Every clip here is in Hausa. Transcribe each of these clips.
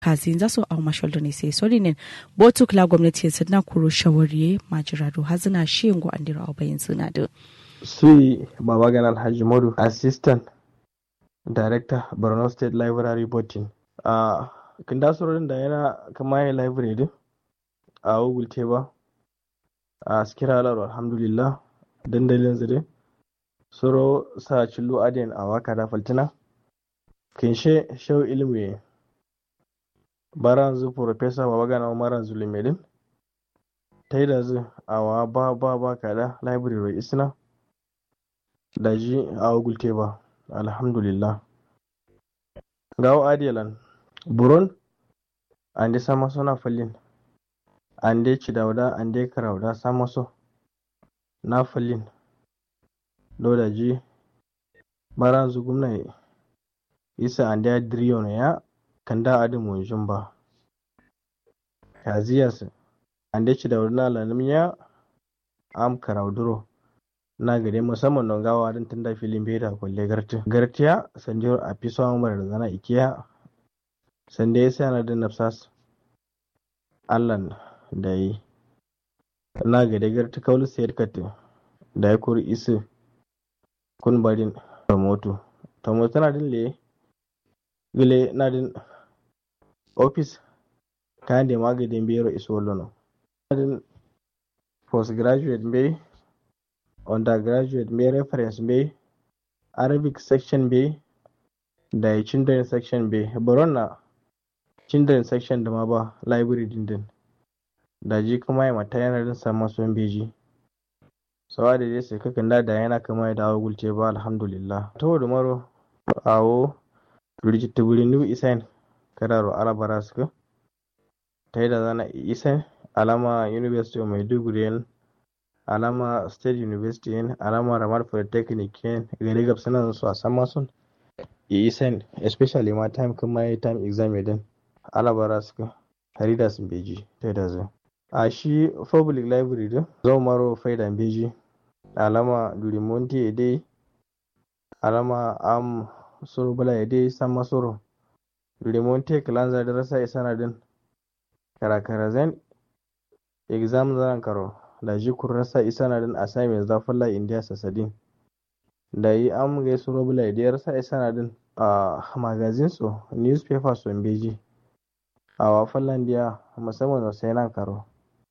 kazi zaso au masholdo ne sai solinin botu kula gwamnati sun na kuro shawariye majirado hazina shingo andira au bayin suna da sui babagan alhaji modu assistant director borno state library botin a kinda surorin da yana kama ya library din a google ba a sikira alar alhamdulillah dandalin zire suro sa cillo adin a waka da faltina kinshe shau ilmi baran zu professor babagana umaran zulumedin ta yi da zu a wa ba ba ba kada library isna da ji a google ba alhamdulillah gawo adiyalan buron ande sama sona fallin ande cidawda ande karawda sama so na fallin do da ji baran zu gumna isa ande a diriyon ya kanda adi munjin ba kaziyas ande cidawda na lanum ya am karawduro na gade musamman don gawa don tunda filin beta kwalle garti gartiya sanjiyar a fi son mara da zana ikiya sanda ya sa na da nafsas allan da yi na gade garti kawul sayar kati da ya kuri isi kun barin tomoto tomoto na din le gile na din office kayan da magadin bero iso lono na din postgraduate bai undergraduate mai reference bai arabic section bai da children section bai baron na children section da ma ba library din din da ji kuma ya mata yana din samun son beji sawa da dai sai kakan da da yana kama ya dawo gulce ba alhamdulillah to da maro awo rigita wuri new isan kararo alabara suka ta yi da zana isan alama university of maiduguri alama state university yin alama ramar polytechnic yin gari gab suna su a sama sun isen especially ma time kuma yi time exam din alabara suka harida sun beji ta da zai a shi public library din zo maro faida beji alama durimonti ede alama am suru bala ede sama suru durimonti kalanza da rasa isana din karakara zan exam zan karo da ji kurrasa isa na din assignments da falla india sasadin da yi an ga su robula da yarsa isa na din a magazin su newspaper su beji a wa fallan dia musamman wasu yana karo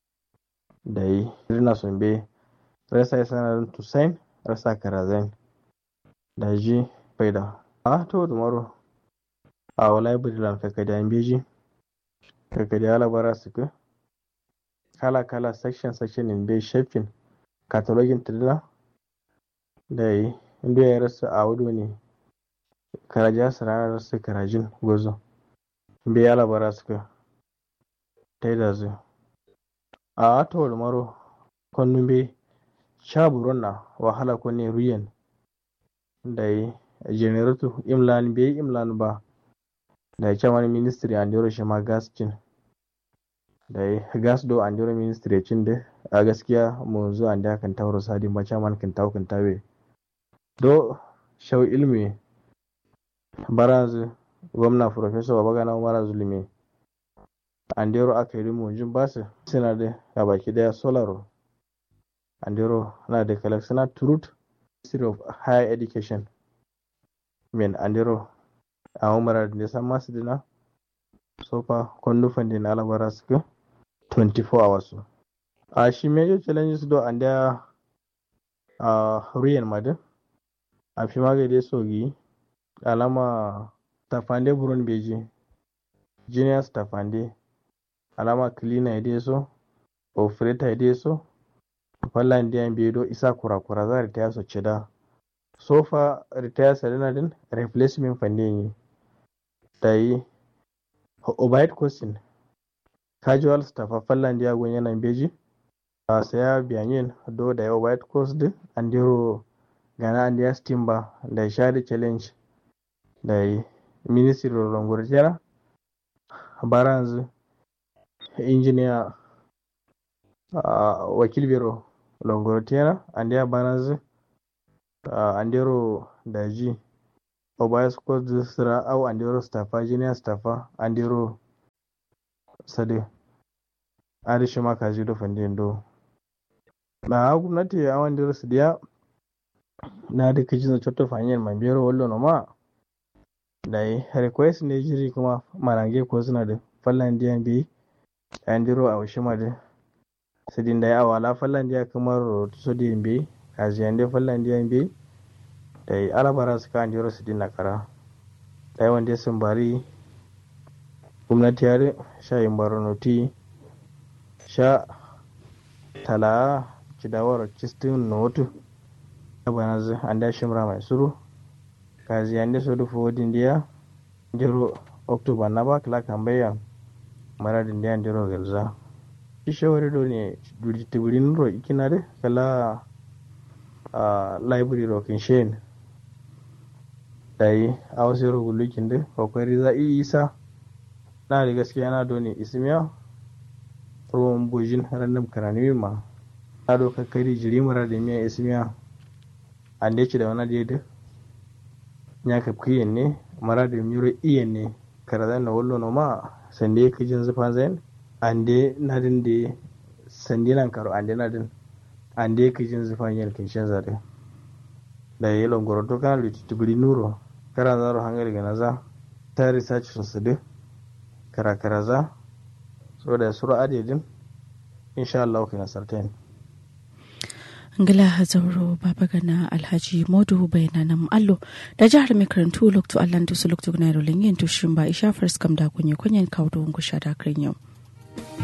da yi rina sun be rasa isa na din tusain rasa karazan da ji faida a to da maro a wa library lan kakadi an beji kakadi alabara su ka kala-kala section-section in bai shafin katalogin tirila da yi inda ya rasu a wudu ne karaja su ranar rasu karajin gozo bai ya labara suka ta yi da zu a atowar maro kwannun bai sha buron na wahala kwanne ruyan da yi generator imlan bai imlan ba da ya ce wani ministry an yaro shi ma gaskin da ya gas do an jiro ministry cin da a gaskiya mu zo an da kan tauro sadi ma chairman kan tawo kan tawe do shau ilmi baraz gwamna professor babagana umar zulumi an dero aka yi mu jin basu suna da ga baki daya solaro an dero na da collection truth ministry of higher education men an dero a umar da san masu dina sofa kwandufan din alabara suka 24 hours a shi major challenges do and there a ruyan madin a fi magade sogi alama tafande buron beji juniors tafande alama cleaner ide so operator ide so fallan diyan bedo isa kurakura za retire so cida sofa retire sadana din replacement fande ne da yi overhead question casual staff a fallan dia gon yana beji a saya biyanin do da yawa white coast din an diro gana an dia stimba da shari challenge da yi ministry of longorjera baranzu engineer wakil biro longorjera an dia baranzu an diro da ji obayas coast sira au an diro staffa junior staffa an diro sade arishi ma kaji do fande do na gwamnati a wanda rasu diya na da kaji na cotto fanyar mambiyar wallo no ma da yi request ne jiri kuma marange ko suna da fallan diyan bi an diro a washi ma da sidin da ya wala fallan diya kamar so diyan bi kaji an dai fallan diyan bi da yi alabara su kan diro sidin na kara da yi wanda sun bari gwamnati ya sha yin baronoti sha tala cidawar cistin notu bana zu anda shimra mai suru kazi ande so do fodin dia jero october na ba kala kambaya mara din dia jero gelza shi shawari do ne duri tiburin ro ikinare kala a library ro kin shen dai a wasu ro gulukin de kokari za i isa na da gaskiya na do ne ismiya ruwan bujin random karani ma na do kakari jiri mara da miya ismiya an da da wani daidai ya ka kiyen ne mara da miro iyen ne karazan na wallo no ma sande ka jin zufa zain an de na din de sande nan karo an de na din an de ka jin zufa yin kin shan zare da yi longoro to kana lutu tubuli nuro kara zaro hangar ga naza ta research sun su de kara kara za so da suru adedin insha Allah kana sartain ngila hazauro baba gana alhaji modu bayanan allo da jihar mai karantu lokto allan su lokto na rolin yin tushin ba isha first kam da kunye kunyen kawo da wungu sha da yau